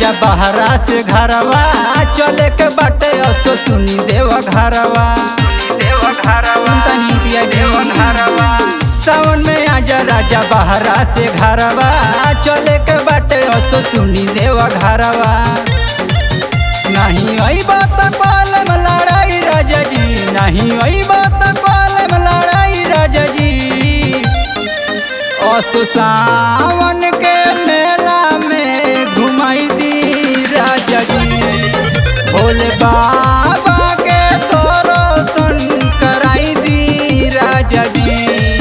राजा बहरा से घरवा चले के बाटे असो सुनी देव घरवा सुनता नहीं पिया जी सावन में आजा राजा बहरा से घरवा चले के बाटे असो सुनी देव घरवा नहीं आई बात कॉलम लड़ाई राजा जी नहीं आई बात कॉलम लड़ाई राजा जी असो सावन के मेला में घुमाई दी राजा जी भोले बाबा के दर्शन कराई दी राजा जी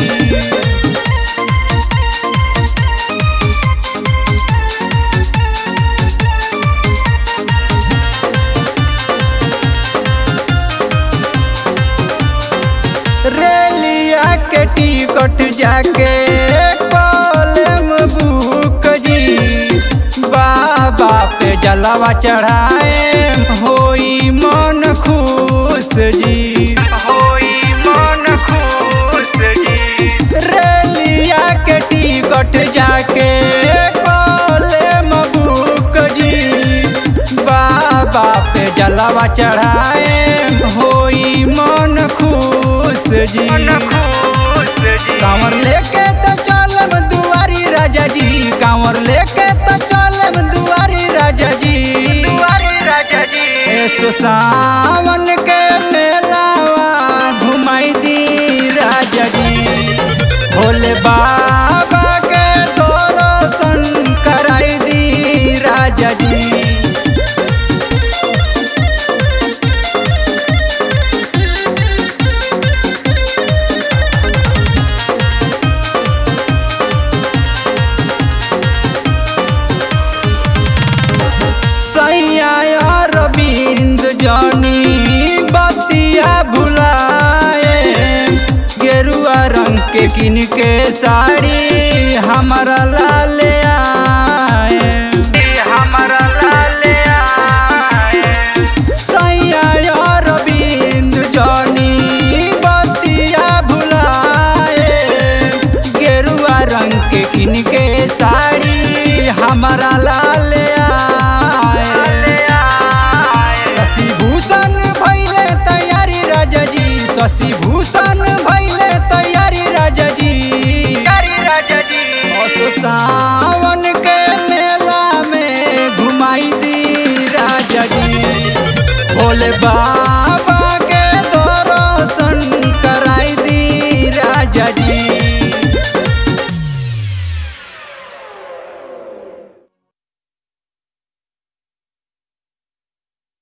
रेलिया के टिकट जाके कॉलम बुक जी बाबा पे जलवा चढ़ाए होई मन खुश जी होई मन खुश जी रेलिया के टिकट जाके कॉलम बुक जी बाबा पे जलवा चढ़ाए होई मन खुश जी कांवर लेके तो चलम दुआरी राजा जी कांवर लेके तो चलम दुआरी राजा जी ऐसो सावन के मेलावा घुमाई दी राजा जी भोले बाबा के दर्शन कराई दी राजा जी सैया रविंद जानी बतिया भुलाए गेरुआ रंग के किन के साड़ी हमारा लाल आए हमारा लाल आए सैया रविंद जानी बतिया भुलाए गेरुआ रंग के किन के साड़ी हमारा लाल आए शशि भूषण भैले तैयारी राजा जी शशि भूषण भैले तैयारी राजा जी असो सावन के मेला में घुमाई दी राजा जी भोले बा